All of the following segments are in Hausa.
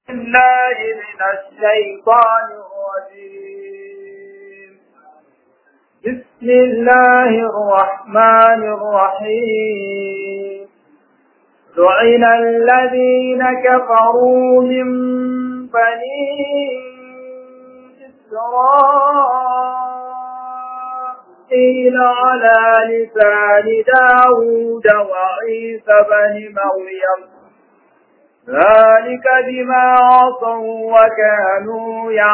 الله من الشيطان الرجيم بسم الله الرحمن الرحيم لعن الذين كفروا من بني إسرائيل على لسان داود وعيسى بن مريم ذلك بما عصوا وكانوا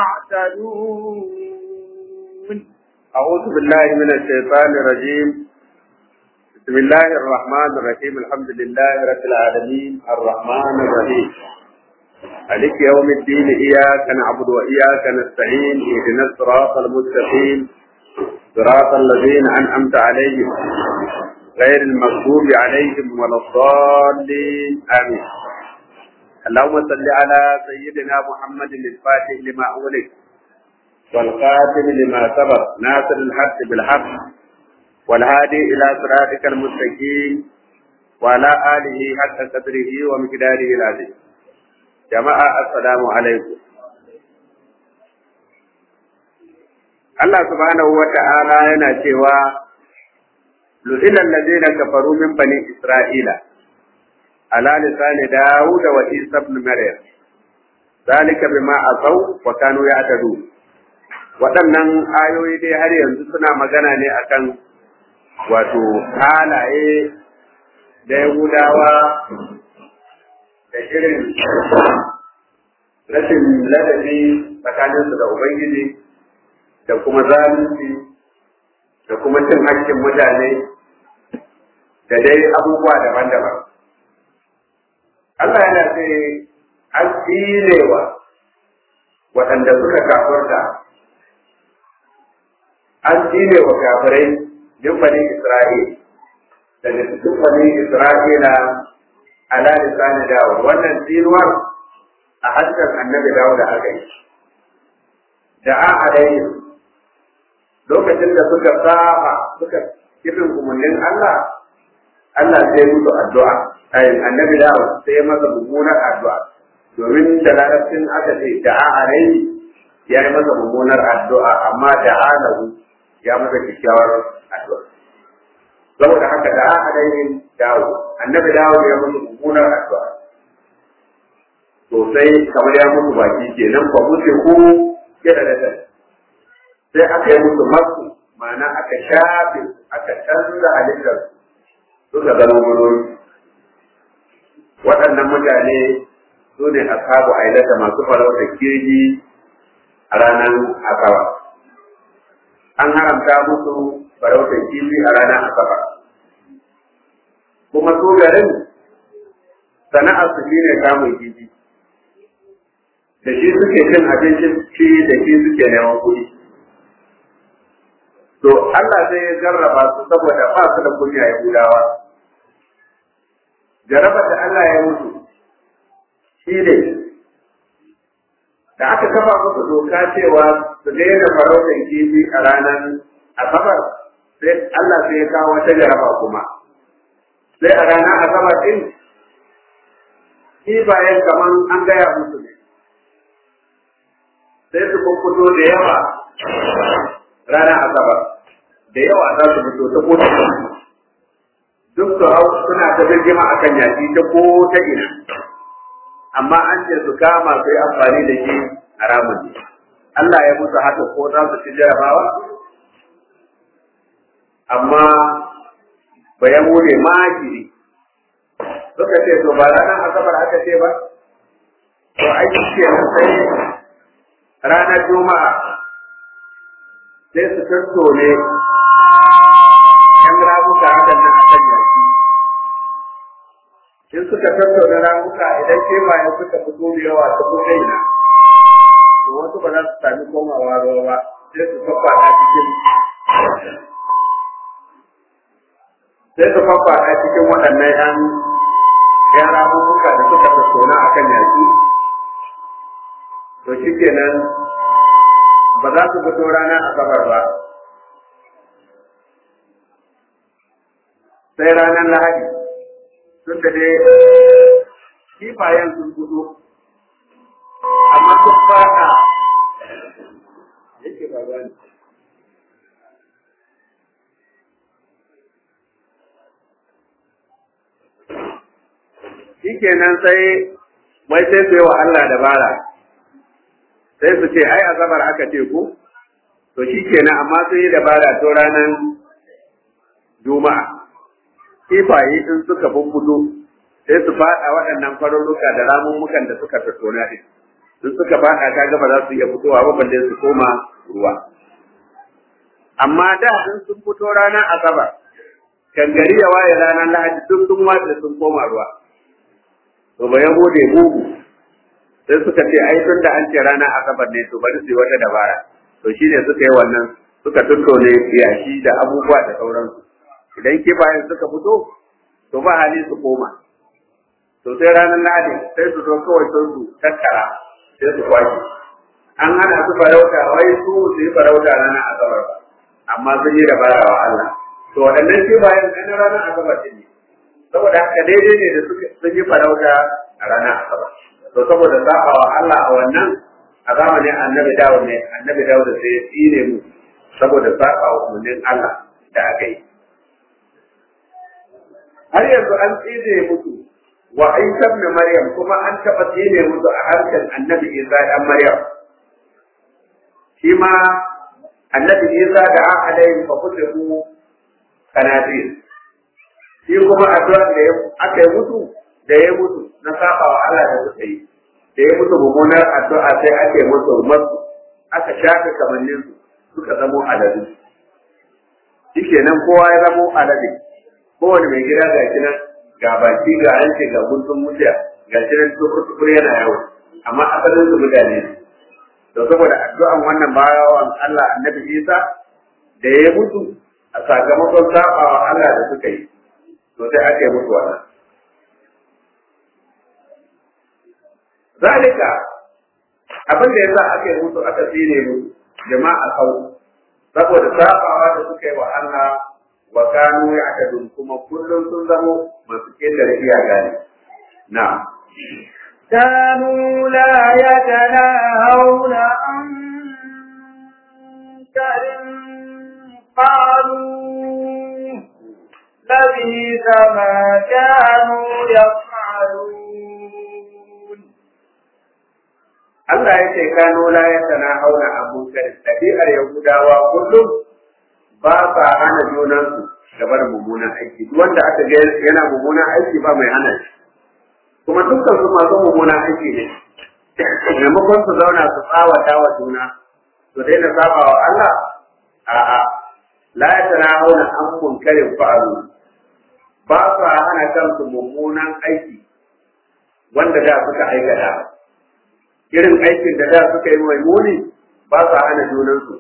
يعتدون أعوذ بالله من الشيطان الرجيم بسم الله الرحمن الرحيم الحمد لله رب العالمين الرحمن الرحيم مالك يوم الدين إياك نعبد وإياك نستعين اهدنا الصراط المستقيم صراط الذين أنعمت عليهم غير المغضوب عليهم ولا الضالين آمين اللهم صل على سيدنا محمد الفاتح لما أولك والقاتل لما سبق ناصر الحق بالحق والهادي إلى صراطك المستقيم وعلى آله حق قدره ومقداره العظيم جماعة السلام عليكم Allah subhanahu wa ta'ala yana cewa lu'ila allazina kafaru min bani Isra'ila ala lisani Dawud wa Isa ibn Maryam zalika bima asaw wa kanu ya'tadun waɗannan ayoyi dai har yanzu suna magana ne akan wato halaye da Yahudawa da irin rashin ladabi tsakaninsu da Ubangiji da kuma zalunci da kuma cin hakkin mutane da dai abubuwa daban-daban. Allah yana ce an tsinewa waɗanda suka kafurta an tsine wa kafirai min bani Isra'il daga cikin bani Isra'ila ala lisani Dawud wannan tsinuwar a harshen annabi Dawud da aka yi da a alayhi lokacin da suka saba suka kifin umarnin Allah Allah sai musu addu'a ayin annabi Dawud sai masa mummunar addu'a domin da larabcin aka ce da a alayhi ya yi masa mummunar addu'a amma da alahu ya masa kyakkyawar addu'a. Saboda haka da aka dainin dawo, annabi dawo ya musu mummunar addu'a. Sosai kamar ya musu baki kenan ba musu ku kira da ta. Sai aka yi musu masu ma'ana aka shafe aka canza halittar suka zama murori. Waɗannan mutane su ne ashabu ailata masu farautar kirji a ranar asabar. an haramta musu farautar kifi a ranar asabar kuma su garin sana'ar su shine kamun kifi da shi suke cin abincin ci da shi suke neman kuɗi to Allah zai ya jarraba su saboda ba su da kunya Yahudawa jarraba da Allah ya mutu shi ne da aka kafa musu doka cewa su daina farautar kifi a ranar asabar sai Allah sai ya kawo wata jaraba kuma sai a ranar asabar din kifayen kaman an gaya musu ne sai su fito da yawa ranar asabar da yawa za su fito ta kota duk su hau suna ta birgima akan yaki ta ko ta ina amma an ce su kama su yi amfani da shi haramun ne. Allah ya musu haka ko za su ci jarabawa? Amma bayan wune makiri suka ce to ba ranar asabar aka ce ba? To aiki ke sai ranar juma'a sai su tattone ‘yan ramuka hakan nan akan yaki. in suka tattauna ramuka idan kewaye suka fito da yawa ta ko kaina to wasu ba za su sami komawa ruwa ba sai su faffada cikin sai su faffada cikin waɗannan ƴan ƴan ramuka da suka tattauna a kan yaƙi to shi kenan ba za su fito ranar asabar ba sai ranar lahadi tun da dai kifayen sun fito sun fada yake ba gani shikenan sai wai sai su yi wa Allah dabara sai su ce ai azabar aka ce ku to shikenan amma sun yi dabara to ranar juma'a kifaye in suka bubbudo sai su faɗa waɗannan farurruka da ramummukan da suka tattona din in suka faɗa ta gaba za su iya fitowa ba balle su koma ruwa amma da in sun fito ranar asabar kan gari ya waye ranar lahadi duk sun watsa sun koma ruwa to ba gode mugu sai suka ce ai tun da an ce ranar asabar ne to bari su yi wata dabara to shine suka yi wannan suka tuttone yashi da abubuwa da sauransu idan kifayen suka fito to ba hali su koma to sai ranar lahadi sai su zo kawai sun su tattara sai su kwashe an hana su farauta wai su su yi farauta ranar asabar ba amma sun yi dabara wa Allah to waɗannan kifayen ɗan ranar asabar ne saboda haka daidai ne da sun yi farauta a ranar asabar to saboda sabawa Allah a wannan a zamanin annabi dawo ne annabi dawo da sai ya tsine mu saboda sabawa umarnin Allah da aka yi har yanzu an tsine musu wa Isa ibn Maryam kuma an taɓa tsine musu a harshen annabi Isa dan Maryam shi ma annabi Isa da an alayhi fa kullu kanadir shi kuma addu'a da aka yi mutu da ya mutu na saba wa Allah da suka yi da ya mutu mummunar addu'a sai ake musu masu aka shafe kamannin su suka zamo aladu shikenan kowa ya zamo alade kowane mai gida ga shi nan ga baki ga hanci ga guntun mutiya ga shi nan tukur yana yawo amma asalin su mutane to saboda addu'an wannan bayawan Allah annabi Isa da ya mutu a sakamakon sabawa Allah da suka yi to sai ake mutu wannan zalika abin da yasa aka yi mutu aka tsine mutu jama'a kau saboda sabawa da suka yi wa Allah wa kanu ya'tadun kuma kullum sun zamo masu kendare iyaka ne na كانوا لا يتناهون عن منكر قالوا لبيث ما كانوا يفعلون Allah ya ce kano la ya tana hauna abun kare ɗabi'ar Yahudawa kullum ba sa hana junansu gaba da mummunan aiki duk wanda aka ga yana mummunan aiki ba mai hana shi kuma dukkan su masu mummunan aiki ne maimakon su zauna su tsawata wa juna su daina saba wa Allah a'a la ya tana hauna an munkarin fa'alu ba sa hana kansu mummunan aiki wanda da suka aikata irin aikin da da suka yi mai muni ba sa hana junansu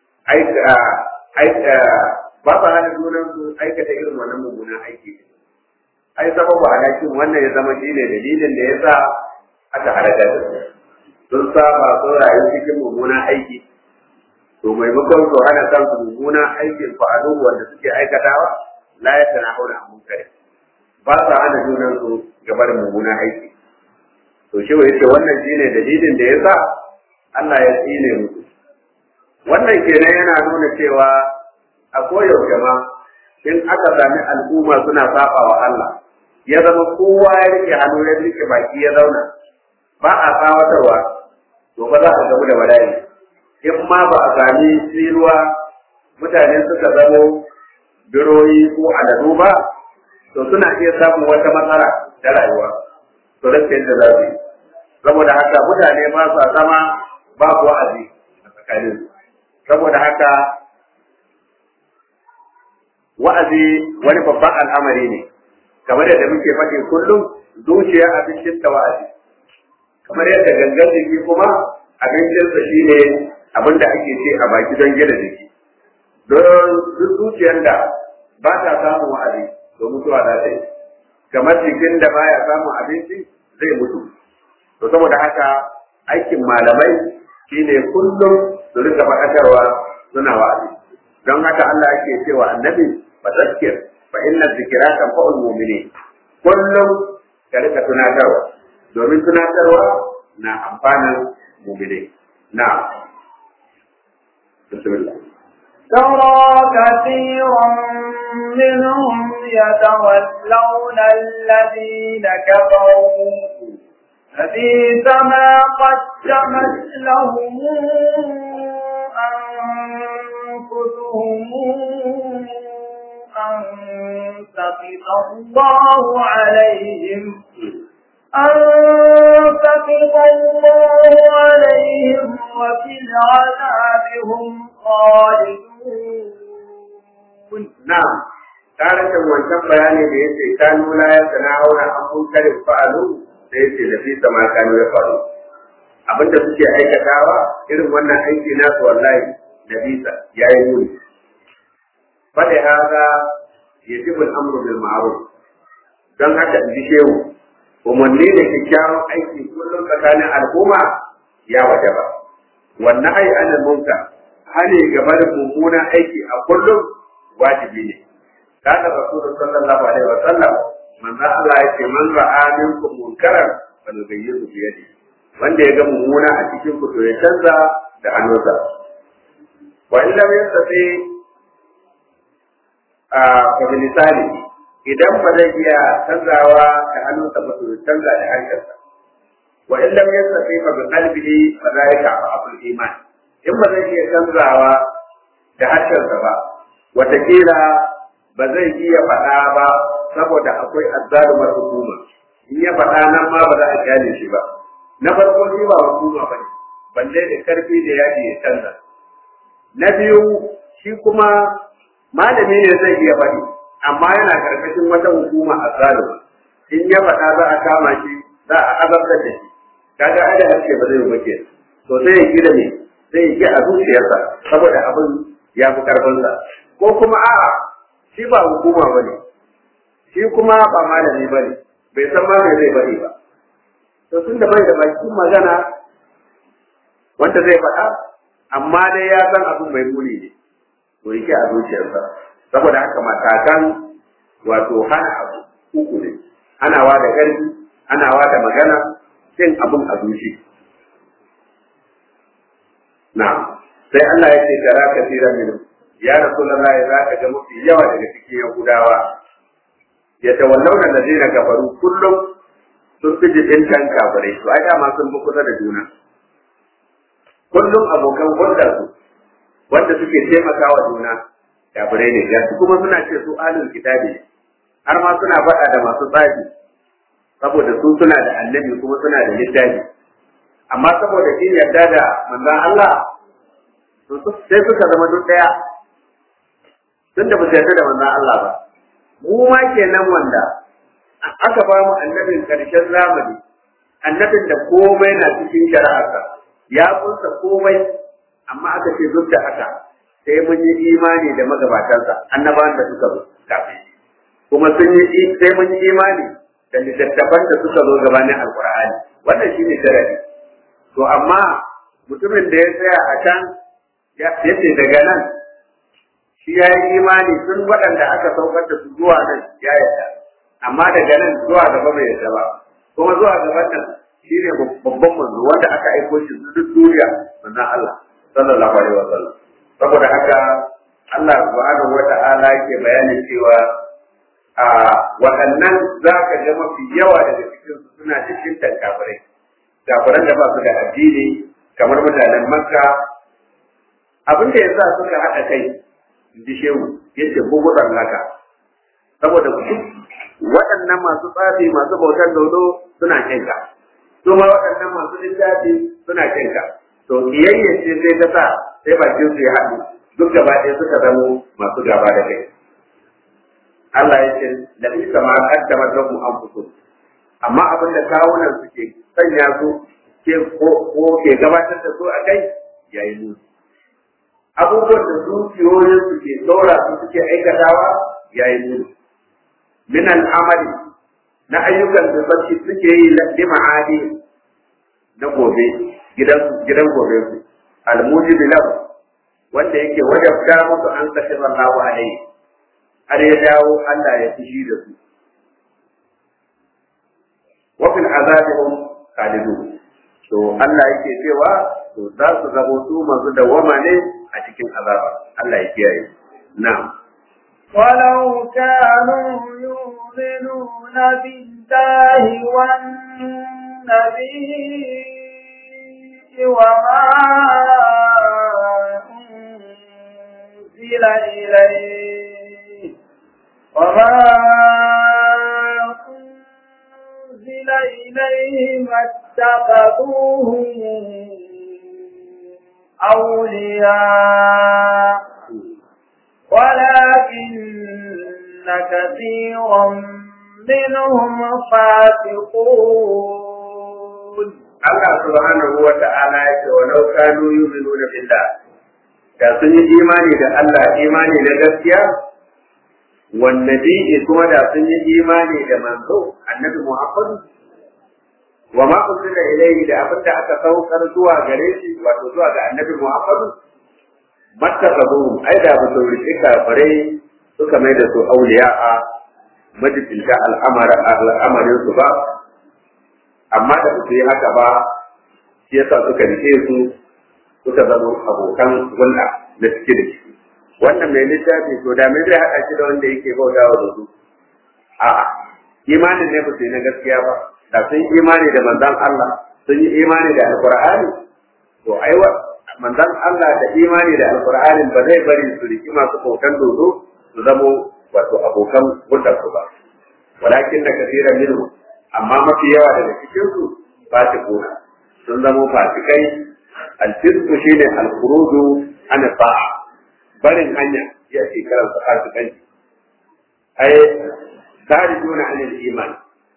ba sa hana junansu aikata irin wannan mummunan aiki ai sababu halakin wannan ya zama shine dalilin da ya sa aka halaka da su sun saba sun rayu cikin mummunan aiki to maimakon su hana kansu mummunan aikin fa'alu wanda suke aikatawa la ya tana hauna munkari ba sa hana junansu gabar mummunan aiki to shi ya ce wannan shine dalilin da ya sa Allah ya tsine musu wannan kenan yana nuna cewa a koyaushe ma in aka sami al'umma suna saba wa Allah ya zama kowa ya rike hannu ya rike baki ya zauna ba a tsawatarwa to ba za a gamu da bala'i in ma ba a sami tsiruwa mutane suka zamo biroyi ko aladu ba to suna iya samun wata matsala ta rayuwa to rasa yadda za su yi saboda haka mutane ba su zama babu wa'azi a tsakanin saboda haka wa'azi wani babban al'amari ne kamar yadda muke faɗi kullum zuciya abincin ta wa'azi kamar yadda gangan jiki kuma abincinsa shine abin da ake ce a baki don gina jiki don duk zuciyar da ba ta samun wa'azi to mutuwa za ta yi kamar jikin da baya samun abinci zai mutu to saboda haka aikin malamai shine kullum su rika faɗakarwa suna wa'azi don haka Allah ake cewa annabi fa zakkir fa inna zikra tanfa'ul mu'minin kullum ka rika tunatarwa domin tunatarwa na amfanin mu'minai na bismillah ترى كثيرا منهم يتولون الذين كفروا فبئس ما قدمت لهم أنفسهم أن سخط الله عليهم أن سخط الله عليهم وفي العذاب هم خالدون na'am tarihin wancan bayani da yace kanu la ya sana'una an munkari fa'alu da yace da fi sama kanu ya faru abinda suke aikatawa irin wannan aiki nasu wallahi da bisa yayi muni fada haka yajibu al-amru bil ma'ruf dan haka in ji shehu umarni da kyakkyawan aiki kullum tsakanin al'umma ya wajaba wannan ai anil munkar hali game da mummunan aiki a kullum wajibi ne kana rasulullah sallallahu alaihi wa sallam manzo Allah ya ce man ra'a minkum munkaran falyughayyirhu bi yadihi wanda ya ga mummuna a cikin ku to ya canza da hannunsa wa in lam yastati a fa misali idan ba zai iya canzawa da hannunsa ba to ya canza da harshensa wa in lam yastati fa bi qalbihi fa zalika abul iman in ba zai iya canzawa da harshensa ba watakila ba zai iya faɗa ba saboda akwai azzalumar hukuma in ya faɗa nan ma ba za a kyale shi ba na farko shi ba hukuma ba ne balle da karfi da yaji ya canza na biyu shi kuma malami ne zai iya faɗi amma yana karkashin wata hukuma azzaluma in ya faɗa za a kama shi za a azabtar da shi kaga ai da haske ba zai yi ba ke to sai ya gida ne sai ya ki a zuciyarsa saboda abin ya fi karfinsa ko kuma a'a shi ba hukuma ba ne shi kuma ba malami ba ne bai san ma zai bari ba to tun da bai da bakin magana wanda zai faɗa amma dai ya san abin mai muni ne to yake a zuciyarsa saboda haka matakan wato hana abu uku ne hanawa da ƙarfi hanawa da magana cin abin a zuci na sai Allah ya ce tara kasiran minhum ya rasulullahi za ka ga mafi yawa daga cikin yahudawa ya tawallauna da zina gafaru kullum sun fi jikin kan kafirai to ai dama sun fi kusa da juna kullum abokan hulɗar su wanda suke taimakawa juna kafirai ne ga kuma suna ce su alul kitabi har ma suna faɗa da masu tsafi saboda su suna da annabi kuma suna da littafi amma saboda kin yarda da manzon Allah sai suka zama duk ɗaya tun da ba su yarda da manzon Allah ba mu ma kenan wanda aka ba mu annabin karshen zamani annabin da komai na cikin shari'arsa ya kunsa komai amma aka ce duk da haka sai mun yi imani da magabatansa annabawan da suka zo kafin kuma sun yi sai mun yi imani da littattafan da suka zo gabanin alkur'ani wannan shine sharadi to amma mutumin da ya tsaya a can ya ce daga nan shi ya yi imani tun waɗanda aka saukar da su zuwa nan ya yarda amma daga nan zuwa gaba bai yarda ba kuma zuwa gaban nan shi ne babban manzo wanda aka aiko shi duk duniya manzon Allah sallallahu alaihi wasallam saboda haka Allah subhanahu wata'ala yake bayanin cewa a waɗannan za ka ga mafi yawa daga cikin su suna cikin kafirai kafiran da ba su da addini kamar mutanen makka abin da yasa suka haɗa kai ji shehu yace bugudan laka saboda waɗannan masu tsafi masu bautar dodo suna kinka su ma waɗannan masu littafi suna kinka to kiyayya ce sai ta sa sai bakin su ya haɗu duk gaba ɗaya suka zamo masu gaba da kai Allah ya ce da isa ma kaddama lahum anfusuhum amma abin da kawunan suke sanya su ke ko ke gabatar da su a kai yayi musu abubuwan da zuciyoyin su ke saura su suke aikatawa yayi musu min al'amali na ayyukan da sarki suke yi li ma'adi na gobe gidan gidan gobe su al-mujib lahu wanda yake wajabta musu an kashe Allahu alaihi har ya dawo Allah ya fushi da su wa fil azabihum khalidun to to Allah yake cewa to za su zamo su masu dawama ne a cikin azaba Allah ya kiyaye na'am ولو كانوا يؤمنون بالله والنبي وما أنزل إليه وما أنزل إليه ما اتخذوهم أولياء ولكن كثيرا منهم فاسقون Allah subhanahu wa ta'ala ya ce walau kanu yu'minuna billah da sun yi imani da Allah imani na gaskiya wan nabi kuma da sun yi imani da manzo annabi Muhammad wa ma unzila ilayhi da abin da aka saukar zuwa gare shi wato zuwa ga annabi Muhammad mattaqabu ai da ba su rike kafare suka mai da su auliya'a majibinta al'amarin su ba amma da su yi haka ba shi yasa suka rike su suka zama abokan hulɗa na cike da ciki wannan mai littafi to da me zai haɗa shi da wanda yake bautawa da su a'a imanin ne ba su yi na gaskiya ba da sun yi imani da manzon Allah sun yi imani da alqur'ani to aiwa manzon Allah da imani da alqur'ani ba zai bari su riki masu bautan dodo su zamo wato abokan hulɗar su ba walakin da kasiran minhu amma mafi yawa daga cikin su fasikuna sun zamo fasikai alfisku shine alkhuruju an sa'a barin hanya ya ce karanta fasikai ai kharijuna an iman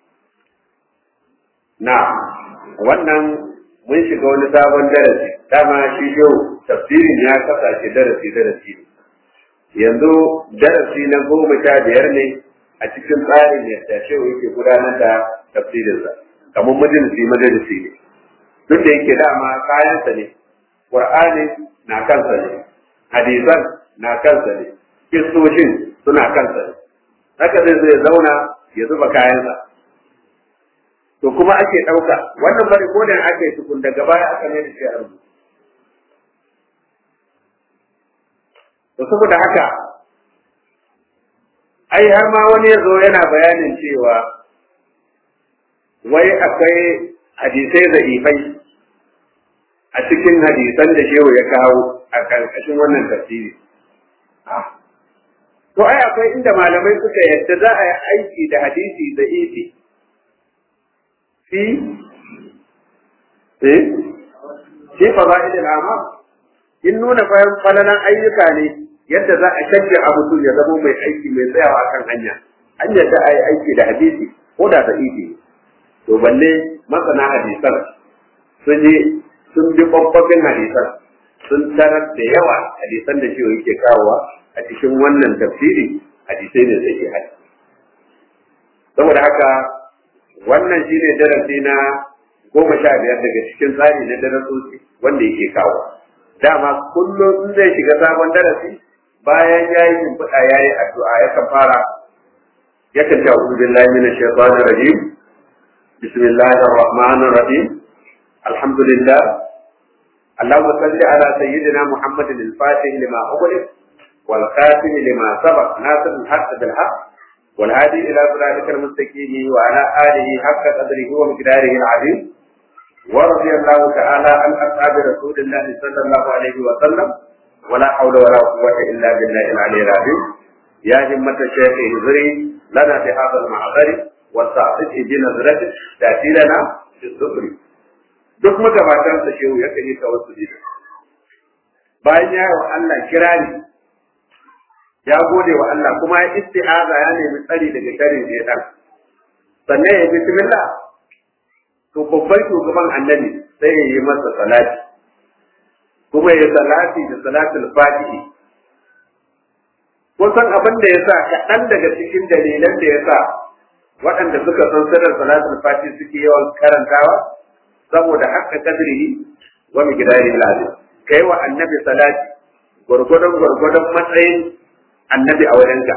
na wannan mun shiga wani sabon darasi dama shi yau tafsirin ya kasance darasi darasi yanzu darasi na goma sha biyar ne a cikin tsarin yadda shehu yake gudanar da tafsirinsa kamar majalisi majalisi ne duk da yake dama kayansa ne qur'ani na kansa ne hadisan na kansa ne kistoshin suna kansa ne haka zai zai zauna ya zuba kayansa to kuma ake ɗauka wannan bari ko da aka yi tukun daga baya aka mai da shi a rubutu to saboda haka ai har ma wani ya zo yana bayanin cewa wai akwai hadisai za'ifai a cikin hadisan da shehu ya kawo a ƙarƙashin wannan tafsiri. To ai akwai inda malamai suka yadda za a yi aiki da hadisi za'ifi. Fi? Eh? Fi faza'ilil amal. In nuna falalan ayyuka ne yadda za a shajja a mutum ya zama mai aiki mai tsayawa kan hanya. An yadda a yi aiki da hadisi ko da za'ifi. To balle masana hadisan sun yi sun bi kwakwafin hadisan sun tarar da yawa hadisan da shi yake kawowa a cikin wannan tafsiri hadisai ne sai hadi saboda haka wannan shine darasi na goma sha biyar daga cikin tsari na darasoci wanda yake kawo dama kullum in zai shiga sabon darasi bayan ya yi shimfiɗa ya yi addu'a yakan fara yakan ta uzu billahi minash shaitanir rajim bismillahir rahmanir rahim alhamdulillah اللهم صل على سيدنا محمد الفاتح لما أغلق والخاتم لما سبق ناصر الحق بالحق والهادي إلى صراطك المستقيم وعلى آله حق قدره ومقداره العظيم ورضي الله تعالى عن أصحاب رسول الله صلى الله عليه وسلم ولا حول ولا قوة إلا بالله العلي العظيم يا همة الشيخ اهزري لنا بهذا المعذر والتعطيش بنظرة تأتي لنا في الصبر duk magabatansa shehu ya kan yi tawassuli bayan ya yi wa Allah kirani ya gode wa Allah kuma ya isti'aza ya nemi tsari daga sharin shaitan sannan ya bismillah to babban shugaban annabi sai ya yi masa salati kuma ya salati da salatul fatihi kusan abin da ya sa kaɗan daga cikin dalilan da ya sa waɗanda suka san sirrin salatul fatihi suke yawan karantawa saboda haka kadrihi wa miqdarihi al-azim kai wa annabi salati gurgudun gurgudun matsayin annabi a wurinka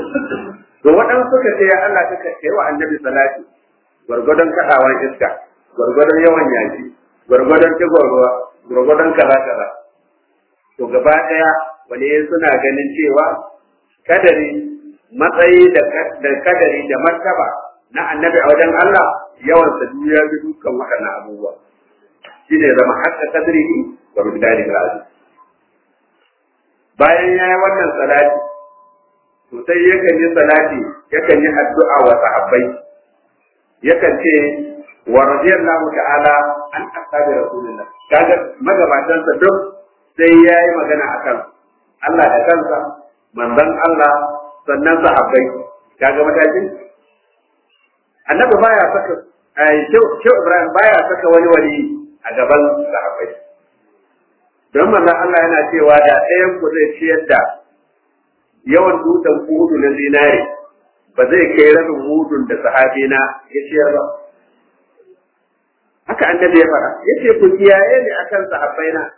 to waɗansu suka ce ya Allah kaka kai wa annabi salati gurgudun kadawan iska gwargwadon yawan yaki gwargwadon digon ruwa gwargwadon kaza kaza to gaba ɗaya wani suna ganin cewa kadari matsayi da kadari da martaba na annabi a wajen Allah yawan sa duniya bi dukkan waɗannan abubuwa shi ne zama hatta kadrihi wa migdari razi bayan ya yi wannan salati to sai yakan yi salati yakan yi addu'a wa sahabbai yakan ce wa radiyallahu ta'ala an ashabi rasulillah kaga magabatan sa duk sai yayi magana akan Allah da kansa manzon Allah sannan sahabbai kaga matakin annabi baya saka ai Shehu Ibrahim baya saka wani wali a gaban sahabbai don manzon Allah yana cewa da ɗayan ku zai ciyar da yawan dutsen hudu na zinare ba zai kai rabin hudun da sahabi na ya ciyar ba haka annabi ya fara yace ku kiyaye ni akan sahabbai na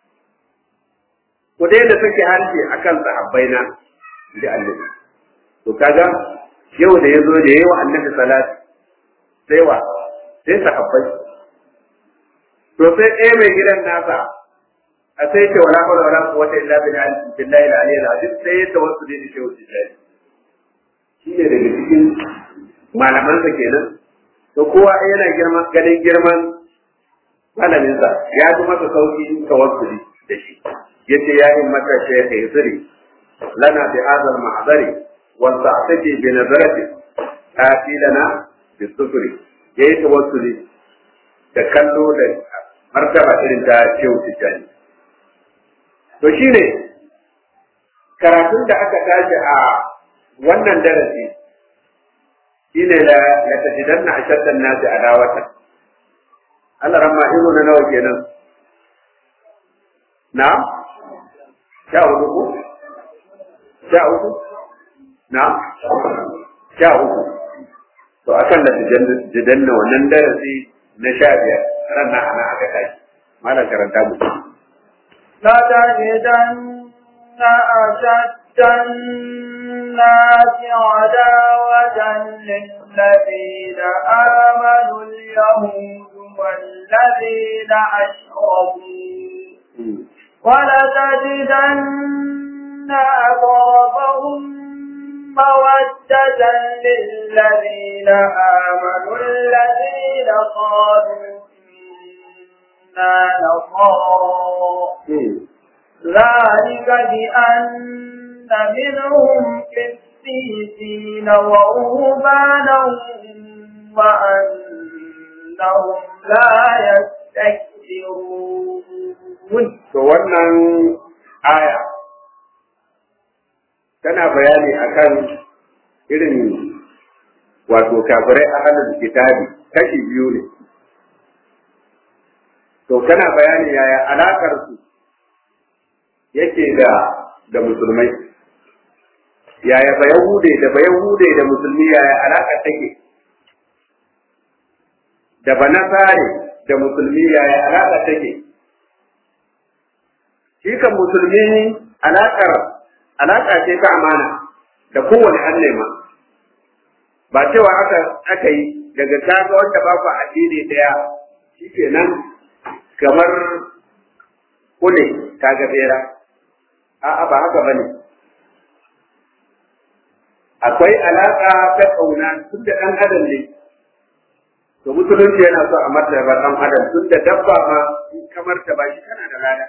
ku daina sake harshe akan sahabbai na da annabi to kaga yau da yazo da yayi wa annabi salati sai wa sai sahabbai to sai ɗaya mai gidan nasa a sai ce wala hawla wala quwwata illa billahi billahi al-aliyyil azim sai ta wasu da shi wuce shi shi ne daga cikin malaman sa kenan to kowa yana girman ganin girman malamin sa ya ji masa sauki tawassuli da shi yace ya yi mata shaykh yusri lana bi hadha al-mahdari wa sa'tati bi nazarati ati lana bi sufri yayi tawassuli da kallo da martaba irin ta shehu tijjani to shine karatun da aka tashi a wannan darasi shine la la tajidanna ashaddan nasi adawatan Allah ramma ido na nawa kenan na sha uku ko sha uku na sha uku to akan da tajidanna wannan darasi na sha biyar ranar ana aka tashi malam karanta mu لتجدن أشد الناس عداوة للذين آمنوا اليهود والذين أشركوا ولتجدن أقربهم مودة للذين آمنوا الذين قالوا إنا نصارى ذلك بأن منهم قسيسين ورهبانا وأنهم لا يستكبرون to wannan aya tana bayani akan irin wato kafirai ahalul kitabi kashi biyu ne to kana bayani yaya alakar su yake da da musulmai yaya ba yahude da ba yahude da musulmi yaya alakar take da ba nasare da musulmi yaya alakar take shi kan musulmi alakar alaka ce ta amana da kowane annema ba cewa aka aka yi daga kaga wanda ba ku addini daya shikenan kamar kule kaga bera a'a ba haka bane akwai alaka ta kauna tun da dan adam ne to musulunci yana so a martaba dan adam tun da dabba ma in ka martaba shi kana da lada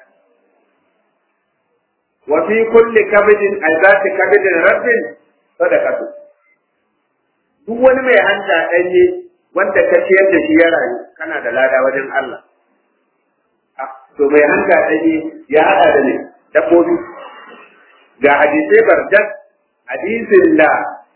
wa fi kulli kabidin aizati kabidin rabbin sadaqatu duk wani mai hanta danye wanda ka ciyar da shi ya rayu kana da lada wajen Allah to mai hanta danye ya hada da ne dabbobi ga hadisai barjat hadisin da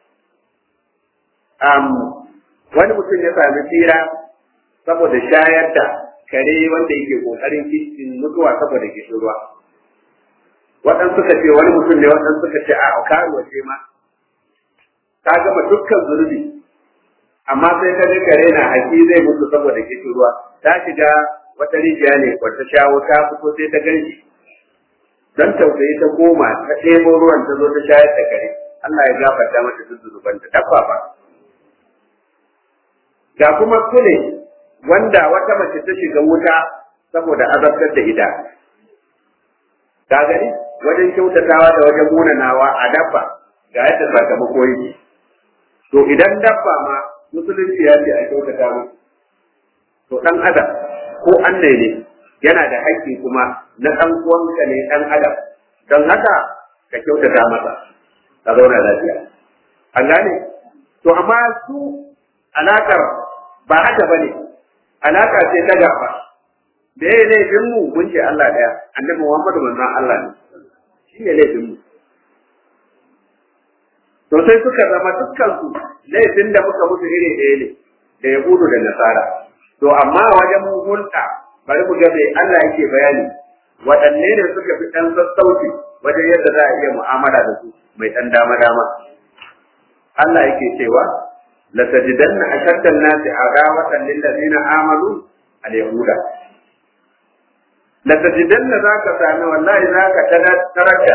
um, wani mutum ya sami tsira saboda shayar da kare wanda yake kokarin kishin mutuwa saboda kishin ruwa waɗansu suka ce wani mutum ne waɗansu suka ce a karuwa ce ma ta gama dukkan zunubi amma sai ka ga kare na haƙi zai mutu saboda kishin ruwa ta shiga wata rijiya ne wata shawo ta fito sai ta gan shi don tausayi ta koma ta ɗebo ruwan ta zo ta shayar da kare Allah ya gafarta mata duk zunuban ta dabba ba ga kuma kule wanda wata mace ta shiga wuta saboda azabtar da ita ka gani wajen kyautatawa da wajen munanawa a dabba ga yadda sakamako yake to idan dabba ma musulunci ya ce a kyautata mu to dan adam ko annai ne yana da haƙƙi kuma na ɗan uwanka ne ɗan adam don haka ka kyautata masa ka zauna lafiya an gane to amma su alakar ba haka bane alaka ce ta gaba da ya laifin mu mun ce Allah daya annabi Muhammadu manzon Allah ne shi ne laifin mu to sai suka zama dukkan su laifin da muka musu iri ɗaya ne da Yahudu da Nasara to amma wajen hulɗa bari mu ga me Allah yake bayani waɗanne ne suka fi ɗan sassauci wajen yadda za a iya mu'amala da su mai ɗan dama-dama Allah yake cewa la tajidanna ashadda an-nasi adawatan lil ladina amanu al-yahuda la tajidanna zaka sami wallahi zaka taraka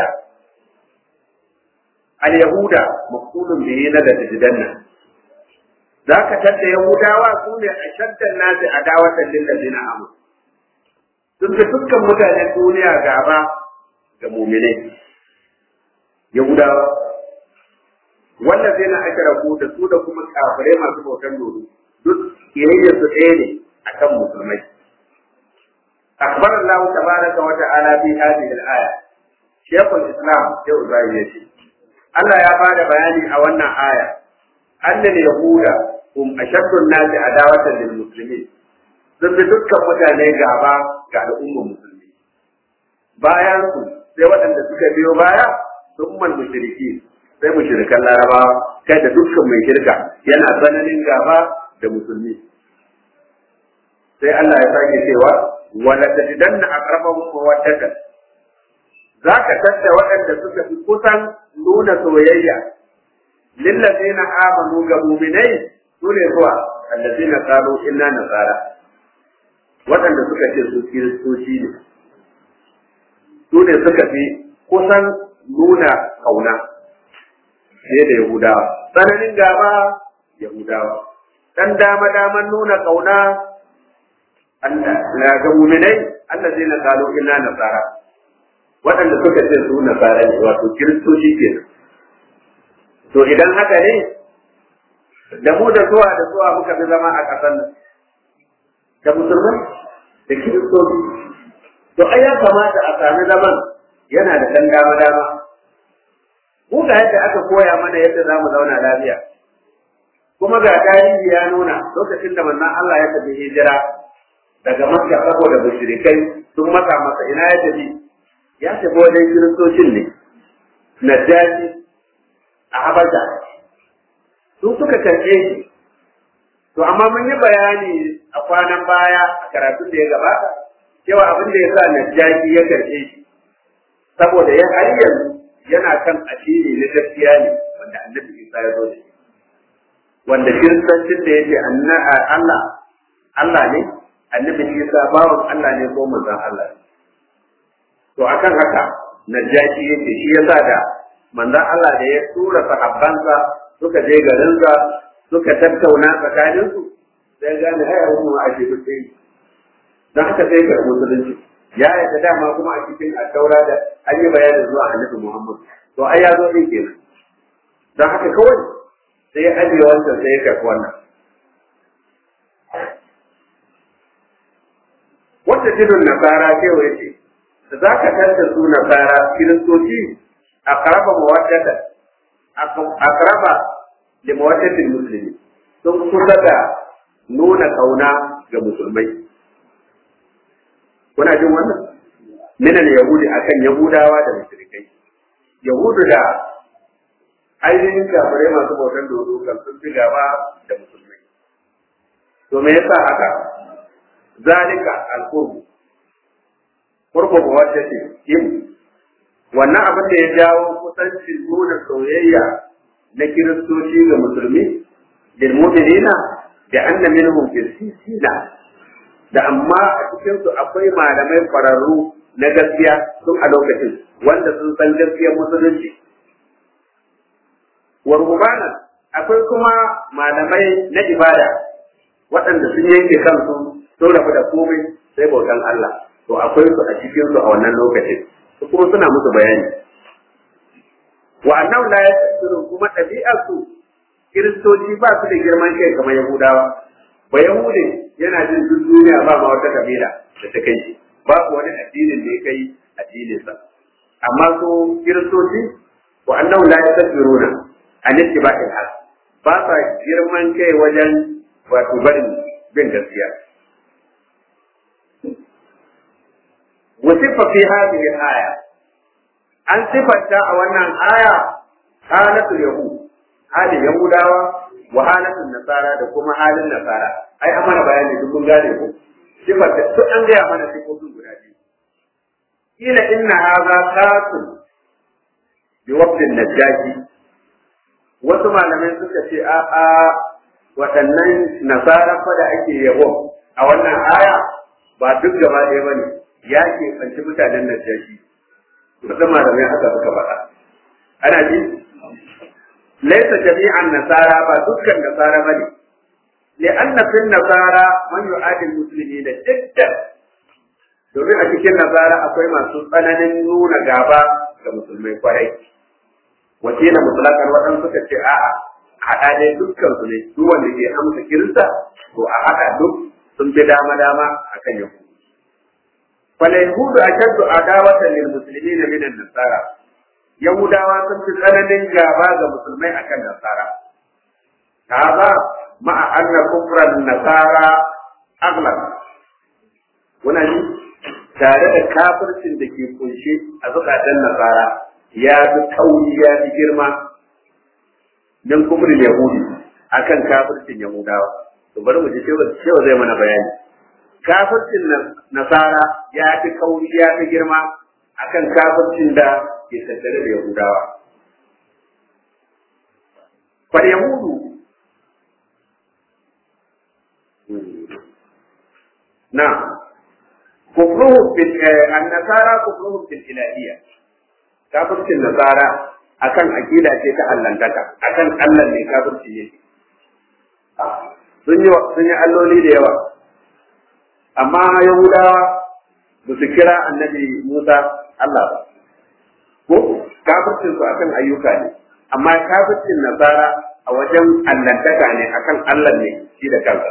al-yahuda maqulun bihi la tajidanna zaka tadda yahudawa sune ashadda an-nasi adawatan lil ladina amanu sun fi dukkan mutanen duniya gaba ga mu'minai yahudawa wanda zai na aka rabu da su da kuma kafirai masu bautan dodo duk kiyayyar su ɗaya ne akan musulmai akbar Allah tabaraka wa ta'ala fi hadhihi al-aya Sheikhul Islam sai Ibrahim ya ce Allah ya bada bayani a wannan aya annal yahuda hum ashaddu an-nasi adawatan lil muslimin sun fi dukkan mutane gaba ga al'ummar musulmi bayan su sai waɗanda suka biyo baya sun man mushriki sai mushrikan larabawa kai da dukkan mai shirka yana tsananin gaba da musulmi sai Allah ya sake cewa wala tajidanna aqrabahum mawaddatan zaka tadda waɗanda suka fi kusan nuna soyayya lillazina amanu ga mu'minai sune zuwa allazina qalu inna nasara waɗanda suka ce su kiristoci ne su ne suka fi kusan nuna kauna fiye da Yahudawa. Tsananin gaba Yahudawa. Dan dama daman nuna kauna na ga muminai Allah zai na kalo illa nasara. Waɗanda suka ce su nasara ne wato kiristoci ke To idan haka ne, da mu da zuwa da zuwa muka fi zama a ƙasar nan. Da musulmai da kiristoci. To ai ya kamata a sami zaman yana da ɗan dama-dama. mu ga yadda aka koya mana yadda za mu zauna lafiya kuma ga tarihi ya nuna lokacin da manzon Allah ya tafi hijira daga Makka saboda mushrikai sun maka masa ina ya tafi ya tafi wajen kiristocin ne Najashi a Habasha su suka karɓe shi to amma mun yi bayani a kwanan baya a karatun da ya gabata cewa abin da ya sa Najashi ya karɓe shi saboda ya har yanzu yana kan addini na gaskiya ne wanda annabi Isa ya zo da shi wanda kiristancin da yake Allah Allah ne annabi Isa bawan Allah ne ko manzon Allah ne to akan haka najashi yake shi yasa da manzon Allah da ya tura sahabbansa suka je garinsa suka tattauna tsakaninsu sai gane ai abu ma a shi duk dan haka sai ka musulunci ya yadda dama kuma a cikin attaura da an yi bayanin zuwa annabi Muhammad to ai ya zo din kenan dan haka kawai sai ya ajiye wancan sai ya karɓi wannan wata jinin nasara cewa ya ce da za ka tanta su nasara kiristoci a karaba mawaddata a karaba da mawaddatin musulmi sun kusa da nuna kauna ga musulmai kuna jin wannan minal yahudi akan yahudawa da mushrikai yahudu da ainihin kafirai masu bautan dodo kan sun fi gaba da musulmai to me yasa haka zalika alqurbu qurbu ba wacce ce yin wannan abin da ya jawo kusancin nuna soyayya na kiristoci ga musulmi lil mu'minina da anna minhum fil sisina da amma a cikinsu akwai malamai kwararru na gaskiya sun a lokacin wanda sun san gaskiyar musulunci. Warhubanan akwai kuma malamai na ibada waɗanda sun yanke kansu sun rabu da komai sai bautan Allah to akwai su a cikin su a wannan lokacin su kuma suna musu bayani wa annahu la yasirun kuma ɗabi'ar su kiristoci ba su da girman kai kamar yahudawa ba yahude yana jin duk duniya ba ma wata kabila da ta kai shi babu wani addinin da ya kai addininsa amma su kiristoci wa annahu la yasiruna an ittiba'il haq ba sa girman kai wajen wato barin bin gaskiya wasifa fi hadhihi aya an sifanta a wannan aya halatu yahud halin yahudawa wa halatun nasara da kuma halin nasara ai an mana bayani duk mun gane ko sifar da duk an gaya mana sifofin guda biyu kila inna hadha qasim bi waqtin najashi wasu malamai suka ce a a waɗannan nasara fa da ake yabo a wannan aya ba duk gaba ɗaya bane ya ke fanci mutanen najashi wasu malamai haka suka faɗa ana ji laisa jami'an nasara ba dukkan nasara bane li'anna fil nasara man yu'adi muslimi da jiddan domin a cikin nasara akwai masu tsananin nuna gaba ga musulmai kwarai wakila mutlaqan wadan suka ce a'a haɗa dai dukkan su ne duk wanda ke amsa kirista to a haɗa duk sun fi dama dama akan yahudu fal yahudu ashaddu adawatan lil muslimina min an-nasara yahudawa sun fi tsananin gaba ga musulmai akan nasara kaza ma'a anna kufran nasara aghlab wannan ji tare da kafircin da ke kunshe a zukatan nasara ya fi kauri ya fi girma min kufrin yahudi akan kafircin yahudawa to bari mu ji cewa zai mana bayani kafircin nasara ya fi kauri ya fi girma akan kafircin da ke tattare da yahudawa fal yahudu na kufruhu bil an-nasara kufruhu bil ilahiyya kafircin nasara akan akida ce ta allantaka akan Allah ne kafirci yake sun yi sun yi alloli da yawa amma yahudawa ba su kira annabi Musa Allah ba ko kafircin su akan ayyuka ne amma kafircin nasara a wajen allantaka ne akan Allah ne shi da kansa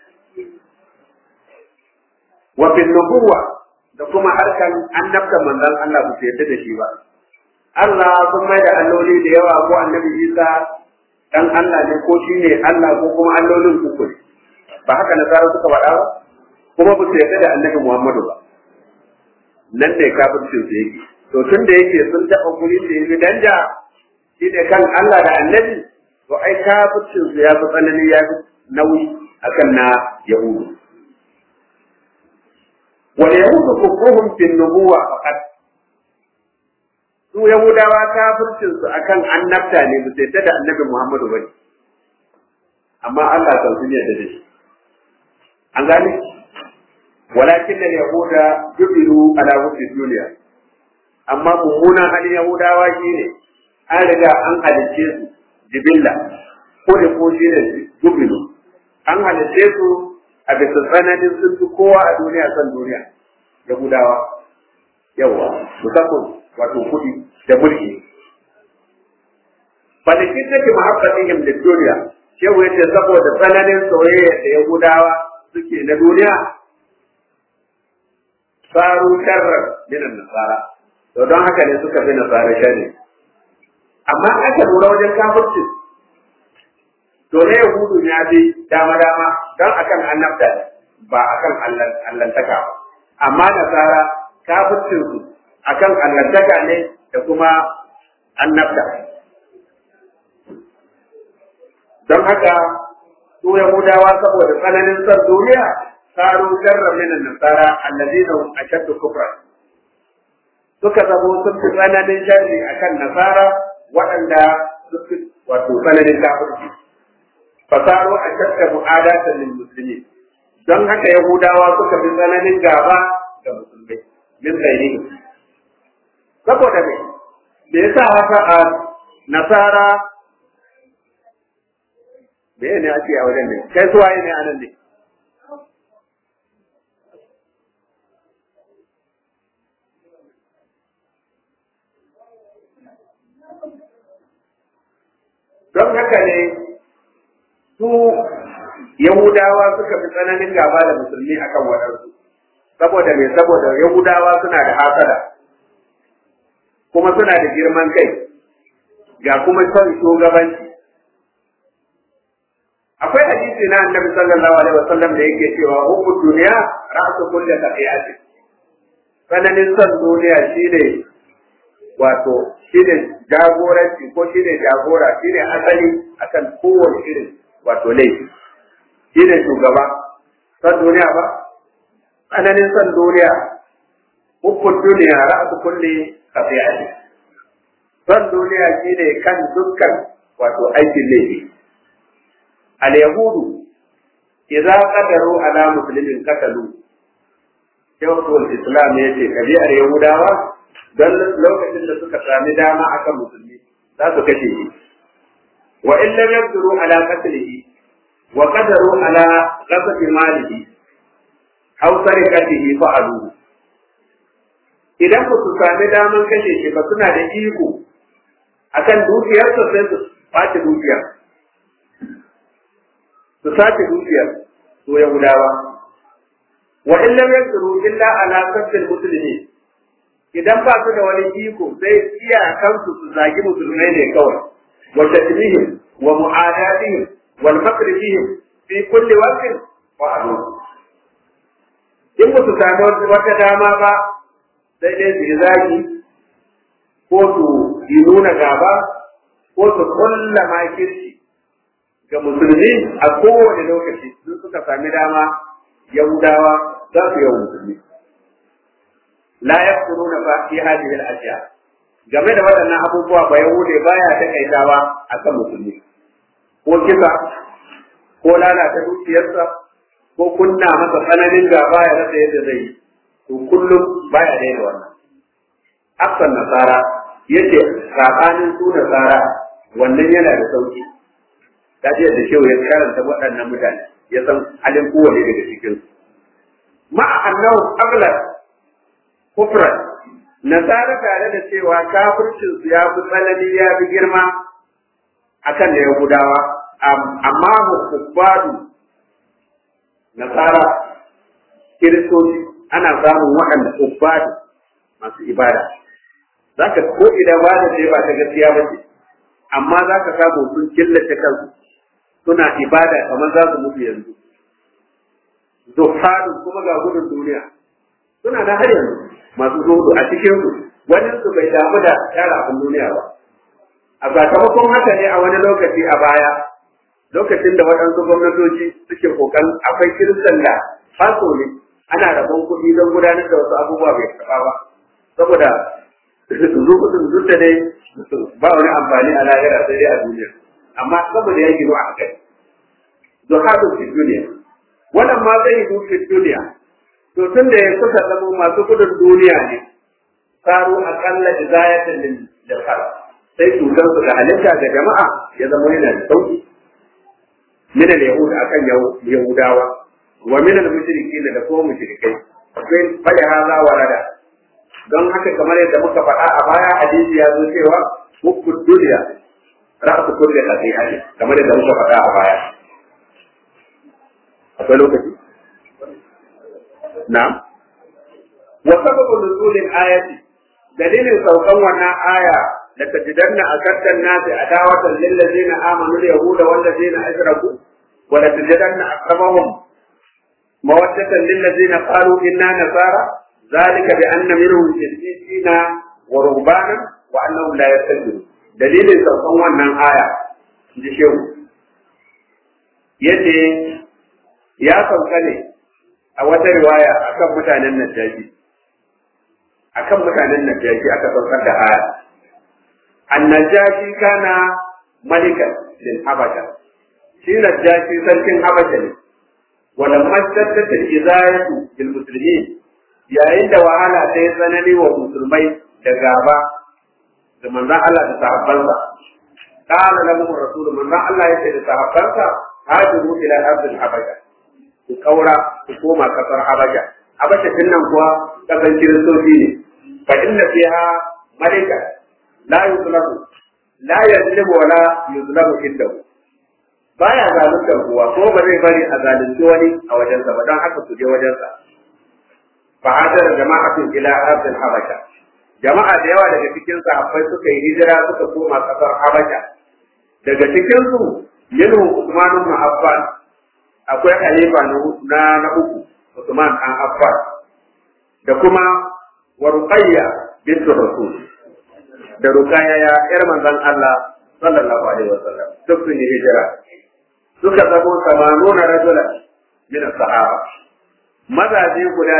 wa fil nubuwa da kuma harkan annabta manzon Allah ba su yarda da shi ba Allah sun mai da alloli da yawa ko annabi Isa dan Allah ne ko shi ne Allah ko kuma allolin uku ne ba haka nasara suka faɗa ba kuma ba su yarda da annabi Muhammadu ba nan ne kafircin su yake to tun da yake sun taɓa guri da yi danja shi ne kan Allah da annabi to ai kafircin su ya fi tsanani ya fi nauyi akan na Yahudu wal yahudu kufruhum fi nubuwa faqat su yahudawa kafircin su akan annabta ne ba sai da annabi Muhammadu ba amma Allah kan sun yarda da shi an gane walakin al yahuda jubilu ala wufdi duniya amma mummunan halin yahudawa shine an riga an halicce su jibilla ko da ko shi ne jubilu an halicce su a bisa tsananin sun fi kowa a duniya san duniya yahudawa yawa musamman wato kuɗi da mulki falikin take mahabbatihim da duniya shehu yace saboda tsananin soyayya da yahudawa suke na duniya saru sharrar minan nasara to don haka ne suka fi nasara sharri amma aka lura wajen kafirci to na yahudu ya fi dama dama don akan annabta ba akan allantaka ba amma nasara kafircin su akan allantaka ne da kuma annabta don haka su yahudawa saboda tsananin son duniya saru sharra min nasara allazina hum ashaddu kufra suka zamo sun fi tsananin sharri akan nasara waɗanda suka wato tsananin kafirci fasaru ashadda mu'adatan lil muslimin don haka yahudawa suka fi tsananin gaba ga musulmai min ghairihim saboda me me yasa haka a nasara me ne ake a wajen ne kai suwaye ne anan ne don haka ne su Yahudawa suka fi tsananin gaba da musulmi akan waɗansu saboda me saboda Yahudawa suna da hasada kuma suna da girman kai ga kuma son shugabanci akwai hadisi na annabi sallallahu alaihi wasallam da yake cewa hubbu duniya ra'su kulli khati'atin tsananin son duniya shine wato shine jagoranci ko shine jagora shine asali akan kowane irin wato laifi shine shugaba son duniya ba tsananin son duniya hukun duniya ra'su kulli khati'ati son duniya shine kan dukkan wato aikin laifi al yahudu idza qadaru ala muslimin qatalu shawtul islam yace kabiyar yahudawa dan lokacin da suka sami dama akan musulmi za su kashe shi wa in lam yaqdiru ala qatlihi wa qadaru ala ghasbi malihi aw sarikatihi fa'alu idan ba su sami daman kashe shi ba suna da iko akan dukiyarsa sai su ɓace dukiyar su sace dukiyar su yahudawa wa in lam yaqdiru illa ala qatl muslimin idan ba su da wani iko sai iyakansu su zagi musulmai ne kawai wa tatmihim wa mu'adatihim wal makr fihim fi kulli waqtin wa adu in ba su sami wata dama ba sai dai su yi zagi ko su yi nuna gaba ko su kulla makirci ga musulmi a kowane lokaci sun suka sami dama yahudawa za su yi musulmi la yaquluna fa fi hadhihi al-ashya game da waɗannan abubuwa ba yahude baya takaitawa akan musulmi ko kisa ko lalata dukiyarsa ko kunna masa tsananin gaba ya rasa yadda zai yi to kullum baya daina wannan aksan nasara yace sabanin su nasara wannan yana da sauki ta ce da shehu ya karanta waɗannan mutane ya san halin kowane daga cikin su ma'a annahu aghlab kufran nasara tare da cewa kafircin su ya fi tsanani ya fi girma akan da yahudawa amma hubbadu nasara kiristoci ana samun waɗanda hubbadu masu ibada zaka ko idan ba da ce ba ta gaskiya ba ce amma za ka samu sun killace kansu suna ibada kamar za su mutu yanzu zuhadun kuma ga gudun duniya suna na har yanzu masu zuhudu a cikin su wani su bai damu da tara abin duniya ba a sakamakon haka ne a wani lokaci a baya lokacin da waɗansu gwamnatoci suke kokan akwai kiristan da faso ne ana rabon kuɗi don gudanar da wasu abubuwa bai taɓa ba saboda zuhudun duk da dai ba wani amfani a lahira sai dai a duniya amma saboda ya gino a kai zuhadun fi duniya wannan ma zai yi fi duniya to tun da ya kusa zama masu gudun duniya ne saru akalla izayatan lil jahar sai cutar su da halitta ga jama'a ya zama yana da sauki min al yahud akan yahudawa wa min al mushrikin da kuma mushrikai sai fada haza warada don haka kamar yadda muka faɗa a baya hadisi ya zo cewa hukku duniya ra'su kulli qati'ati kamar yadda muka faɗa a baya akwai lokaci na'am wa sababu nuzulil ayati dalilin saukan wannan aya la tajidanna akattan nasi adawatan lil ladina amanu al yahuda wal ladina ashraku wa la tajidanna aqrabahum mawaddatan lil ladina qalu inna nasara ذلك بأن منهم قسيسين ورهبانا وأنهم لا يستكبرون دليل saukan wannan aya ji shehu yace ya sauka ne a wata riwaya akan mutanen Najashi akan mutanen Najashi aka saukar da aya annajashi kana malikan lil habasha shi Najashi sarkin habasha ne walamma shaddata al-izayatu bil muslimin yayin da wahala ta yi tsanani wa musulmai da gaba da manzan Allah da sahabbansa kana lahum rasul manzan Allah ya ce da sahabbansa hajiru ila ardil habasha ku kaura ku koma kasar habasha habasha din nan kuwa kasar kiristoci ne fa inna fiha malika la yuzlamu la yazlimu wala yuzlamu indahu baya zaluntar kowa ko ba zai bari a zalunci wani a wajensa ba don haka su je wajensa fa hadar jama'atun ila ardil habasha jama'a da yawa daga cikin sahabbai suka yi hijira suka koma kasar habasha daga cikin su yanu Usman ibn Affan akwai halifa na na uku Usman an Affan da kuma wa Ruqayya bint Rasul da Ruqayya ya yar manzon Allah sallallahu alaihi wasallam duk sun yi hijira suka zamo 80 rajula min sahaba mazaje guda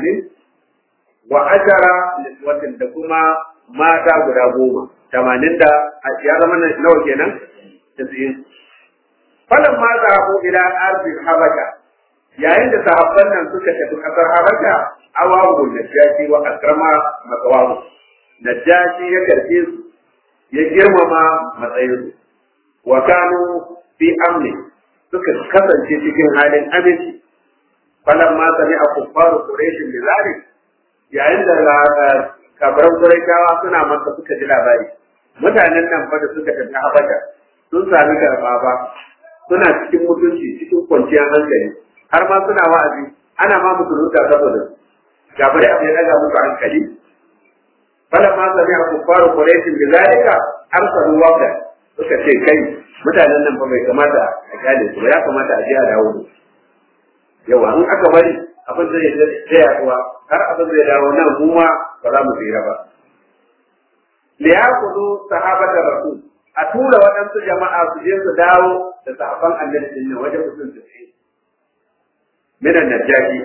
80 wa ashara niswatin da kuma mata guda goma 80 da ya zama nawa kenan 90 falan ma zahabu ila ardi habasha yayin da sahabban nan suka tafi kasar habasha awawu najashi wa akrama makawamu najashi ya karfe su ya girmama matsayin su wa kanu fi amni suka kasance cikin halin aminci falan ma sami a kuffaru quraishin bi zalik yayin da kabaran quraishawa suna maka suka ji labari mutanen nan fa da suka tafi habasha sun sami karba ba suna cikin mutunci cikin kwanciyar hankali har ma suna wa'azi ana ma musulunta saboda gaba da abin daga musu hankali fala ma sami a kuffaru quraishin bi zalika arsalu wafda suka ce kai mutanen nan fa bai kamata a kyale su ba ya kamata a je a dawo da yawa in aka bari abin zai zai yaduwa har abin zai dawo nan mu ma ba za mu tsira ba liyakudu sahabata rasul a tura waɗansu jama'a su je su dawo da sahabban annabi din nan wajen mutum su ce minan najashi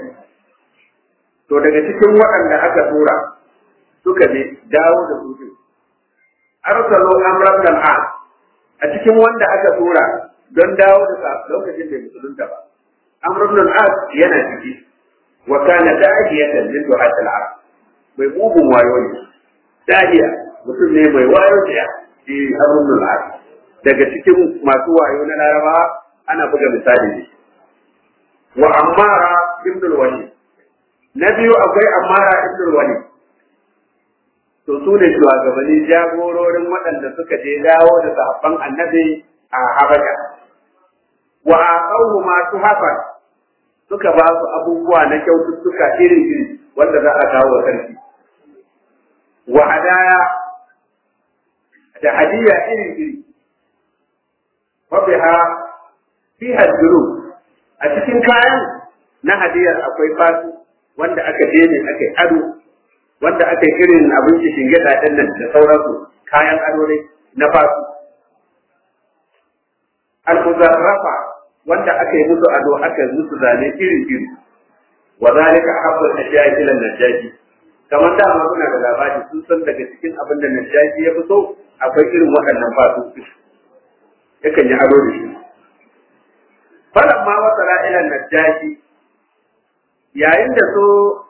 to daga cikin waɗanda aka tura suka ne dawo da su din arsalu amran al a cikin wanda aka tura don dawo da lokacin da musulunta ba amrun al yana ciki wa kana da'iyatan min du'at al mai mugun wayo ne da'iya mutum ne mai wayo da shi amrun al daga cikin masu wayo na laraba ana buga misali ne wa ammara ibn al-walid na biyu akwai ammara ibn al-walid to su ne shugabanni jagororin waɗanda suka je dawo da sahabban annabi a habasha wa aqawhu ma tuhafan suka ba su abubuwa na kyaututtuka iri-iri wanda za a kawo wa sarki wa hadaya da hadiya iri-iri wa biha fiha duru a cikin kayan na hadiyar akwai fasu wanda aka je ne aka yi ado wanda aka yi irin abinci shinge ɗin nan da sauransu kayan ado ne na fasu al-muzarrafa wanda aka yi musu ado aka yi musu zane iri iri wa zalika habbu al-ashya'i ila najaji kamar da ma kuna da labari sun san daga cikin abin da najaji ya fito akwai irin waɗannan fasu yakan yi ado da shi falamma wasala ila najaji yayin da so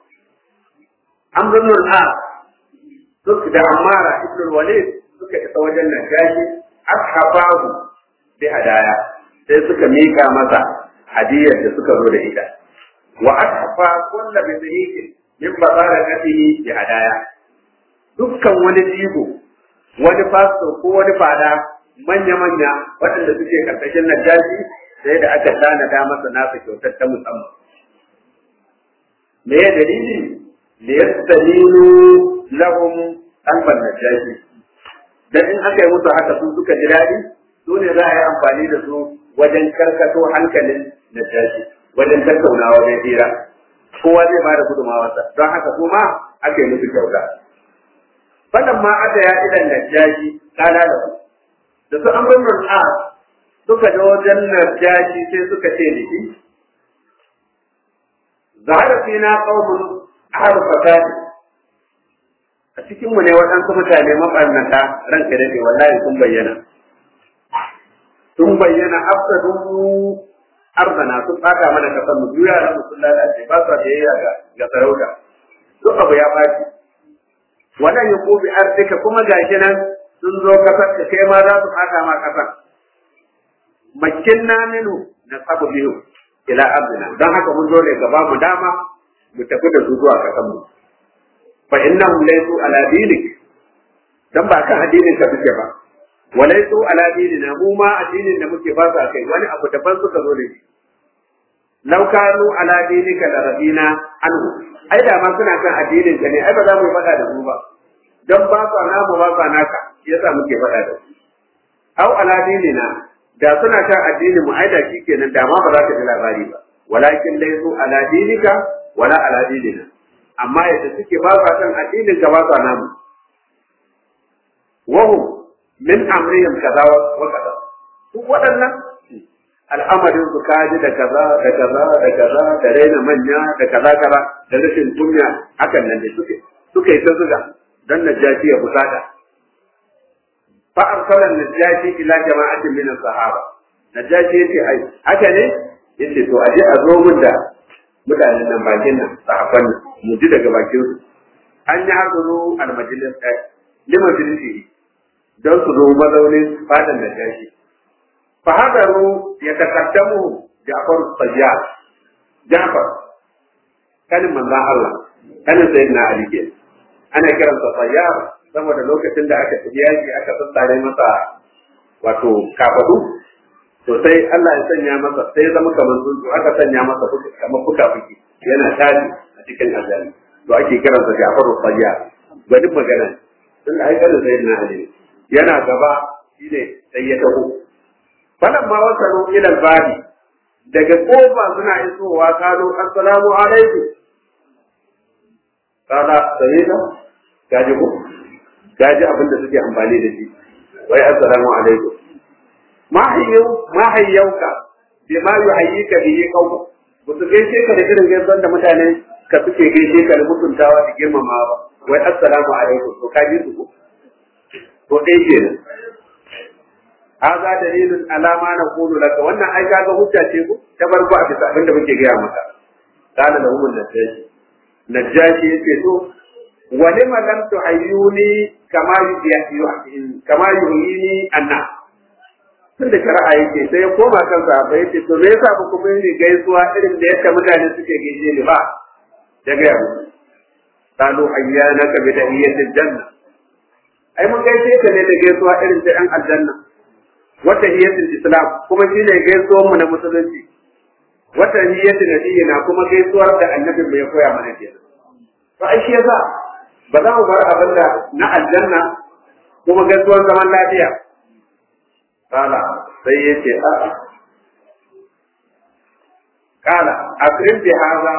amrun al suka da amara ibn walid suka isa wajen najashi ashabahu bi hadaya sai suka mika masa hadiyar da suka zo da ita wa ashafa kullu bi sahihi min barakatihi bi hadaya dukkan wani jigo wani fasto ko wani fada manya manya waɗanda suke karkashin najashi sai da aka tanada masa nasa kyautar ta musamman me ya dalili liyastalilu lahum qalban najashi dan in aka yi musu haka su suka ji daɗi su ne za a yi amfani da su wajen karkato hankalin najashi wajen tattaunawa wajen hira kowa zai ba da gudunmawarsa don haka su ma aka yi musu kyauta wannan ma aka ya idan najashi kala da su da su an bin a suka je wajen najashi sai suka ce da shi zahara fina qaumun ahlu fasadi a cikin mu ne waɗansu mutane mabarnata ranka dade wallahi sun bayyana sun bayyana afsadu arzana sun fata mana kasar mu juya na sun lalace ba sa biyayya ga ga sarauta duk abu ya faci wannan ya kobi arzika kuma gashi nan sun zo kasar ka kai ma za su fata ma kasar makinna minu na sabu biyu ila abdina don haka mun zo ne gaba mu dama mu tafi da su zuwa kasan mu fa innahum laysu ala dinik dan ba kan addinin ka suke ba walaisu ala dinina mu ma addinin da muke ba sa kai wani abu daban suka zo da shi law kanu ala dinika la rabina anhu ai da ma suna kan addinin ka ne ai ba za mu faɗa da su ba dan ba sa namu ba sa naka yasa muke faɗa da su au ala dinina da suna kan addinin mu ai da kenan da ma ba za ka ji labari ba walakin laysu ala dinika wala ala dinina amma yadda suke ba sa kan addinin ka ba sa namu wahum min amrihim kaza wa kaza su waɗannan al'amarin su kaji da kaza da kaza da kaza da raina manya da kaza kaza da rashin kunya hakan nan da suke suka yi ta zuga dan najashi ya fusata fa arsala najashi ila jama'atin min sahaba najashi yace ai haka ne yace to aje a zo mun da mutanen nan bakin nan sahabban nan mu ji daga bakin su an yi hazuru al-majlis limajlisi don su zo mazaunin fadan da gashi. Fahadaru ya takaddamu Ja'far Sayyad. Ja'far kanin manzon Allah, kanin sayyidina Ali ke. Ana kiransa Sayyad saboda lokacin da aka tafi yaki aka tsatsare masa wato kafadu to sai Allah ya sanya masa sai zama kamar tsuntsu aka sanya masa kamar fuka fuki yana tashi a cikin aljanna to ake kiransa Ja'far Sayyad. Gwanin magana tun da aikata sayyidina Ali ne. yana gaba shine sai ya taho falan ma wasalu ila al-babi daga kofa suna isowa kano assalamu alaikum kana sayyida gaji ko gaji abin da suke amfani da shi wai assalamu alaikum ma hayyu ma hayyauka bima yuhayyika bihi qawmu ba su gaishe ka da irin gaisuwar da mutane ka suke gaishe ka da mutuntawa da girmamawa ba wai assalamu alaikum to kaji su ko to dai kenan haza dalilun alama na kulu laka wannan ai kaga hujja ce ku ta farko a bisa abin da muke gaya maka kana da umul najashi najashi yace to wa lima lam tuhayyuni kama yuhyini kama yuhyini anna tun da shari'a yake sai ya koma kan sahaba yace to me yasa ba ku bin gaisuwa irin da yadda mutane suke gaishe ni ba da gaya musu qalu ayyanaka bi tahiyatil janna ai mun gaishe ka ne da gaisuwa irin ta yan aljanna wata hiyatul islam kuma shi ne gaisuwar mu na musulunci wata hiyatul nabiyina kuma gaisuwar da annabin mu ya koya mana kenan to ai shi yasa ba za mu bar abin da na aljanna kuma gaisuwar zaman lafiya kala sai ya ce a kala akrim bi haza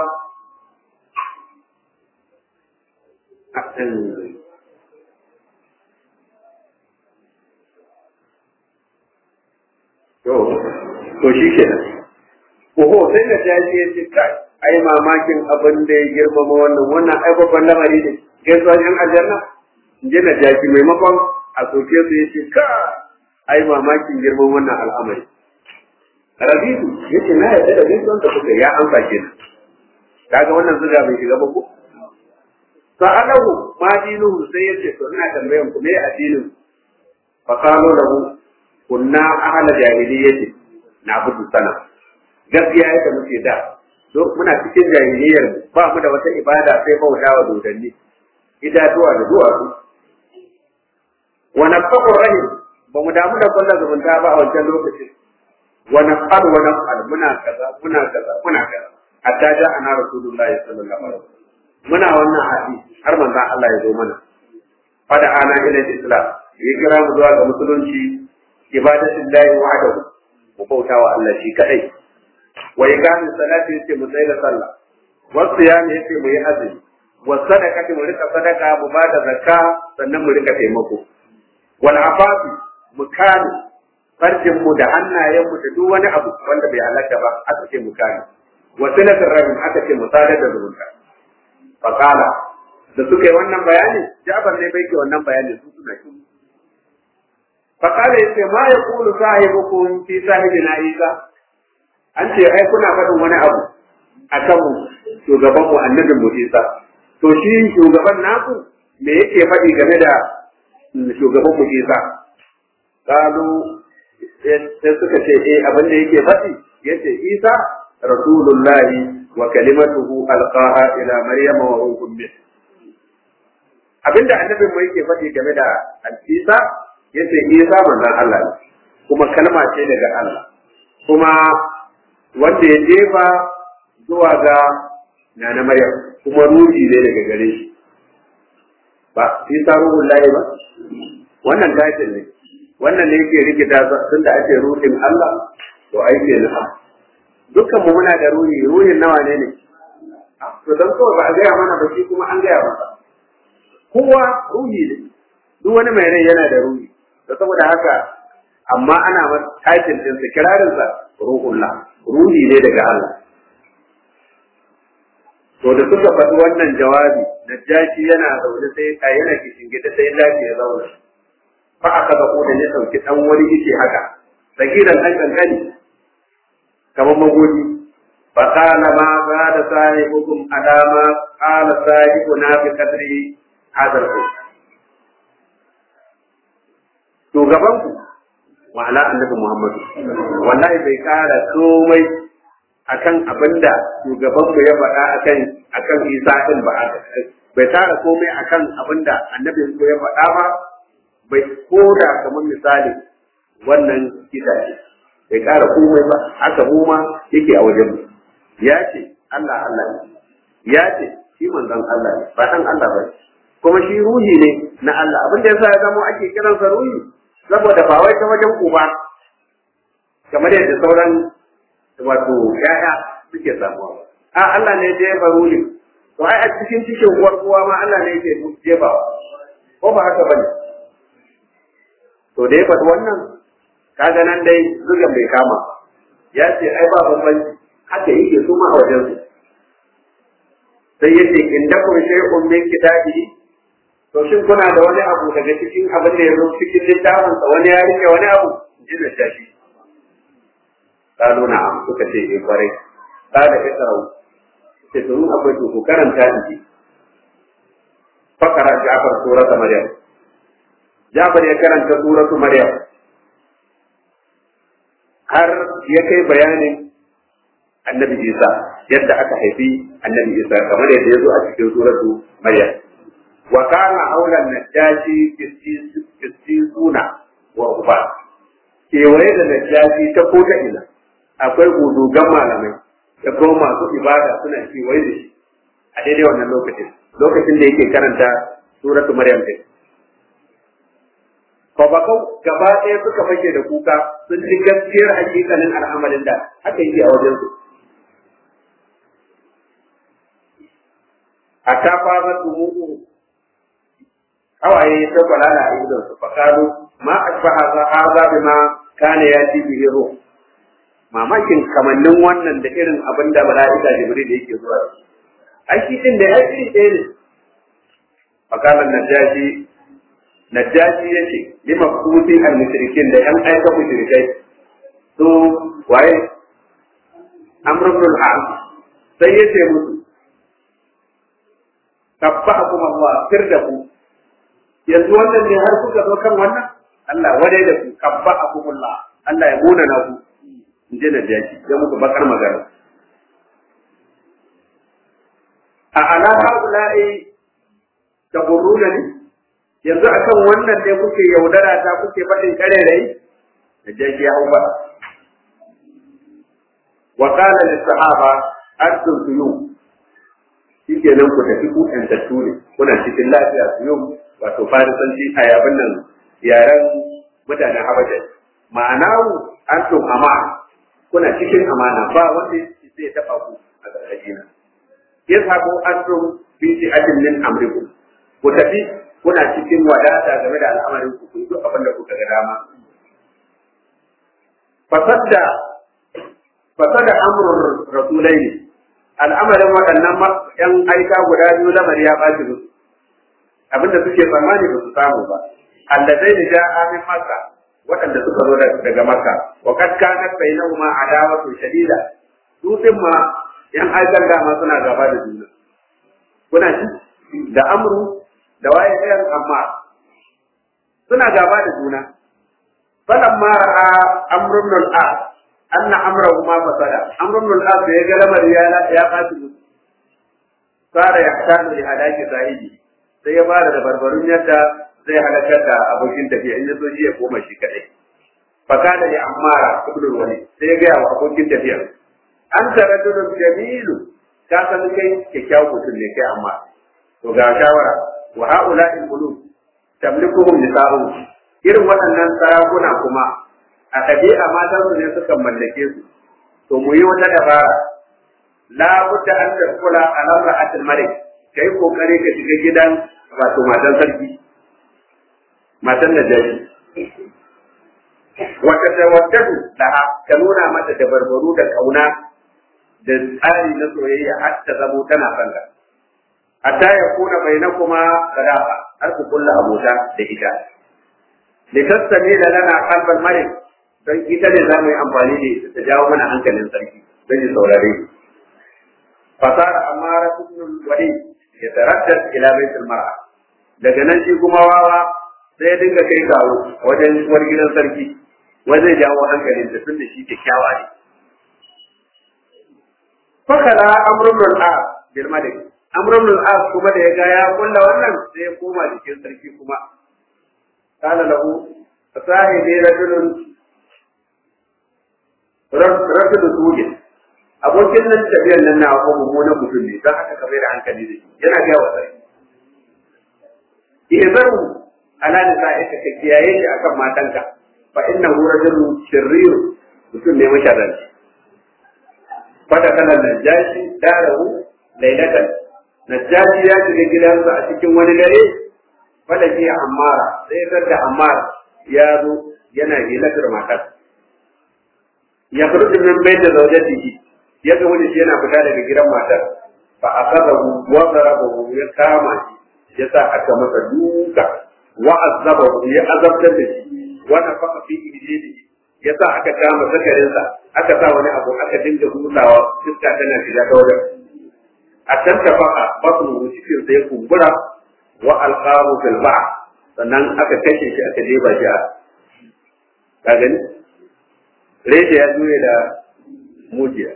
To, to shi ke nan. Oho, sai da jaji ya ce, kai, ai mamakin abin da ya girmama wannan, wannan ai babban lamari ne, gaisuwa yan aljanna? In ji na jaji maimakon a soke su ya ce, ka, ai mamakin girman wannan al'amari. Rabitu, ya ce, na yarda da gaisuwan da kuka ya amsa ke nan. Kaga wannan zuga bai shiga ba ko? Sa'alahu ma dinuhu sai ya ce, to ina tambayan ku me addinin? Fa qalu lahu kunna ahla jahiliyyati na budu sana gaskiya yadda muke da to muna cikin jahiliyyar mu ba mu da wata ibada sai bauta wa dodanni idatuwa da duwatsu wa nafaqu rahim ba mu damu da kullu zumunta ba a wancan lokacin wa nafqal wa nafqal muna kaza muna kaza muna kaza hatta ja ana rasulullahi sallallahu alaihi wasallam muna wannan hadi har manzon Allah ya zo mana fada ana ila islam ya kira mu zuwa ga musulunci ibadatin lahi wahdahu mu bauta wa Allah shi kadai wa iqamis salati yace mu tsaya da sallah wa siyami yace mu yi azumi wa sadaqati mu rika sadaka mu ba da zakka sannan mu rika taimako wal afafi mu kame farjin mu da hannayen mu da duk wani abu wanda bai halaka ba aka ce mu kame wa silatul rahim aka ce mu sadar da zumunta fa qala da suka yi wannan bayani Ja'far ne bai ke wannan bayani su suna shi fakala yace ma ya kulu sahibukum fi sahibina isa an ce ai kuna faɗin wani abu akan mu shugaban mu annabin mu isa to shi shugaban naku me yake faɗi game da shugaban mu isa qalu sai suka ce eh abin da yake faɗi yace Isa rasulullahi wa kalimatuhu alqaha ila maryama wa ruhun min abinda annabin mu yake faɗi game da Isa yace Isa manzon Allah ne kuma kalma ce daga Allah kuma wanda ya jefa zuwa ga nana Maryam kuma ruhi ne daga gare shi ba Isa ruhullahi ba wannan title ne wannan ne yake rikita tun da ake ruhin Allah to ai ke nufa dukkan mu muna da ruhi ruhin nawa ne ne to dan kawai ba a gaya mana ba shi kuma an gaya masa kowa ruhi ne duk wani mai rai yana da ruhi to saboda haka amma ana masa title din sa kirarin sa ruhullah ruhi ne daga Allah to da suka faɗi wannan jawabi Najashi yana zaune sai a yana kishin gida sai lafiya ya zauna fa aka ga da ya dauki dan wani yake haka sagiran dan kankani kamar magodi fa kana ma ba da sahibukum alama qala sahibuna bi qadri hadal ku to gaban ku ma'ana annabi Muhammad wallahi bai kara komai akan abinda shugaban mu ya faɗa akan akan Isa din ba bai tara komai akan abinda annabin ko ya faɗa ba bai koda kamar misali wannan kita ce bai ƙara komai ba haka mu ma yake a wajen mu ya ce Allah Allah ne ya ce shi manzon Allah ne ba dan Allah ba kuma shi ruhi ne na Allah abin da yasa ya zama ake kiransa ruhi saboda ba wai ta wajen uba kamar yadda sauran wato yaya suke samuwa a Allah ne ya jefa ruhi to ai a cikin cikin uwar uwa ma Allah ne yake jefa ko ba haka bane to da ya faɗi wannan kaga nan dai zuga bai kama ya ce ai ba bambanci haka yake su ma a wajen su sai yace in da kun shay'un min kitabi to shin kuna da wani abu daga cikin abin da ya zo cikin littafin sa wani ya rike wani abu ji da shashi kalu na'am suka ce eh kwarai kada ka tsaro sai to mun akwai to ku karanta ni fakara Ja'far surata Maryam Ja'far ya karanta suratu Maryam har ya kai bayanin annabi Isa yadda aka haifi annabi Isa kamar yadda ya zo a cikin suratu Maryam wa kana aulan najashi kistisuna wa uba kewaye da najashi ta ko ta ina akwai gudugan malamai da kuma masu ibada suna kewaye da shi a daidai wannan lokacin lokacin da yake karanta suratu Maryam din Babakau gaba ɗaya suka fake da kuka sun ji gaskiyar hakikalin al'amarin da haka yi a wajen su. A ta fara tumuku hawaye ta kwalala a idon su fakalu ma asfa haza haza bi ma kana ya ci bihi ruh mamakin kamannin wannan da irin abin da mala'ika jibril yake zuwa ai shi din da ya iri ɗaya ne fakalan najashi najashi yace lima kuti al mushrikin da yan aika mushrikai to waye amr ibn al sai yace musu tabbakum Allah firdaku yanzu wannan ne har kuka zo kan wannan Allah wadai da ku kabbakum Allah Allah ya muna na ku inje najashi ya muku bakar magana a ala haula'i taburruna ne yanzu akan wannan ne kuke yaudara ta kuke faɗin karerai da jaki ya hau ba wa qala lis sahaba antum tuyum shikenan ku tafi ku yantattu ne kuna cikin lafiya tuyum wato farisanci a yabin nan yaren mutanen habasha ma'ana antum ama kuna cikin amana ba wanda zai taɓa ku a ƙarƙashina yashabu antum fi shi'atin min amrikum ku tafi kuna cikin wadata game da al'amarin ku kun duk abin da kuka ga dama fasadda fasada amrun rasulaini al'amarin waɗannan yan aika guda biyu lamari ya ɓaci musu abinda suke tsammani ba su samu ba allazai da ja'a min makka waɗanda suka zo daga makka wa kad kanat bainahuma adawatu shadida su ma yan aikan dama suna gaba da juna kuna ji da amru da waye ɗayan amma suna gaba da juna falamma ra'a amr ibn al-as anna amrahu ma fasada amr ibn al-as da ya ga lamari ya ya fashi musu fara ya tanu li hadaki sahibi sai ya fara da barbarun yadda zai halakar da abokin tafiya in ya so shi ya koma shi kadai fakada li ammara ibn al-walid sai ya ga wa abokin tafiya an taraddu jamilu ka san kai kyakkyawan mutum ne kai amma to ga shawara wa haula'i qulub tamlikuhum nisa'u irin waɗannan sarakuna kuma a ɗabi'a matan su ne suka mallake su to mu yi wata dabara la budda an tadkhula ala ra'atil malik kai kokari ka shiga gidan wato matan sarki matan da jari wata tawaddadu da ka nuna mata da barbaru da kauna da tsari na soyayya har ta zamo tana sanda hatta ya kuna bainakuma sadaqa har ku kulla abota da ita litastami da lana qalbal malik don ita ne za mu yi amfani da ita ta jawo mana hankalin sarki don ya saurare fasara amara ibn wali ya taraddad ila baitul mar'a daga nan shi kuma wawa sai ya dinga kai kawo wajen uwar gidan sarki wai zai jawo hankalin ta tun da shi kyakkyawa ne fakala amrun al-as bil malik amrun al-as kuma da ya ga ya kulla wannan sai ya koma jikin sarki kuma kana lahu sahibi rajulun rajulun sujin abokin nan tafiyar nan na ko mummunan mutum ne don haka ka da hankali da shi yana ga wa sarki ihzaru ala nisa'ika ka kiyaye shi akan matanka fa innahu rajulun shirrir mutum ne masharranci fada kanan najashi darahu lailatan najashi ya shiga gidansa a cikin wani dare fada ke ammara sai ya da ammara ya zo yana hilatar matar ya kurdu min bai da zaujatihi ya ga wani shi yana fita daga gidan matar fa asabahu wa darabahu ya kama shi ya sa aka masa duka wa azabahu ya azabtar da shi wa nafaka fi ijlihi ya sa aka kama zakarinsa aka sa wani abu aka dinga hutawa iska tana shiga ta wajen a can ta faka basu cikin sai kumbura wa alqahu fil ba sannan aka kashe shi aka jeba shi a ka gani reshe ya zuye da mujiya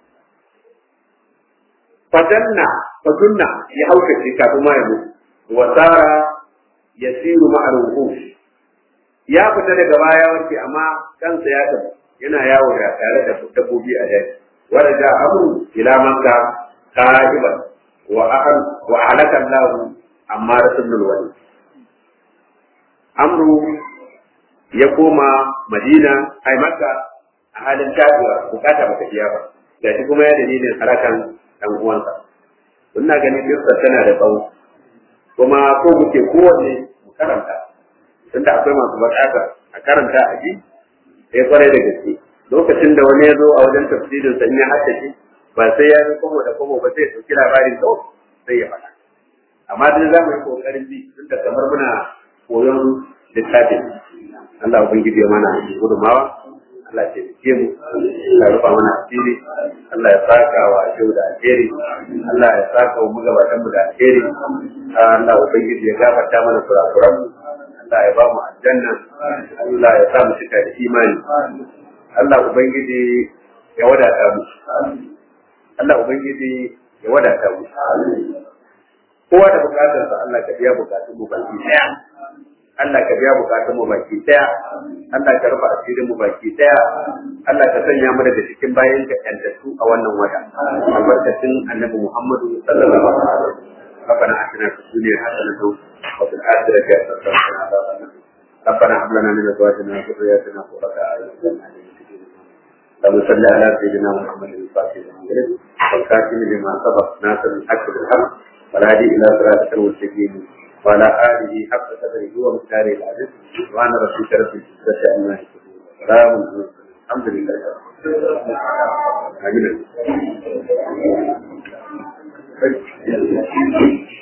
fadanna fadunna ya haukace kafin ma ya mutu wa sara yasiru ma'al wuhush ya fita daga baya wanke amma kansa ya tafi yana yawo da tare da dabbobi a daji wanda ja amru ila makka qa'iban wa ahl wa halaka Allah amma rasulul wali amru ya koma madina ai makka a halin tafiya bukata bata biya ba da shi kuma ya dalilin harakan dan uwansa ina ganin kirsa tana da tsawo kuma ko muke kowanne mu karanta tunda akwai masu bukatar a karanta a ji sai kwarai da gaske lokacin da wani ya zo a wajen tafsirin sa in ya haddace ba sai ya zo komo da komo ba sai ya dauki labarin to sai ya faɗa amma dai za mu yi kokarin bi tunda kamar muna koyon littafin Allah ubangiji ya mana gudumawa Allah ya taimake mu Allah ya rufa mana asiri Allah ya saka wa shehu da alheri Allah ya saka wa magabatan mu da alheri Allah ubangiji ya gafarta mana kurakuran mu Allah ya ba mu aljanna Allah ya sa mu cika da imani Allah ubangiji ya wadata mu Allah ubangiji ya wadata mu kowa da bukatarsa Allah ka biya bukatun mu baki daya Allah ka biya bukatun mu baki daya Allah ka rufa asirin mu baki daya Allah ka sanya mu daga cikin bayan ka yantattu a wannan wata albarkacin annabi Muhammadu sallallahu alaihi wasallam ربنا اتنا في الدنيا حسنه وفي الاخره حسنه وقنا عذاب النار ربنا هب لنا من ازواجنا وذرياتنا قرة اعين اللهم صل على سيدنا محمد الفاتح المغرب والكاتم لما سبق ناصر الحق بالحق والهادي الى صراطك المستقيم وعلى اله حق قدره ومقداره العزيز سبحان ربك رب العزه عما يصفون سلام الحمد لله امين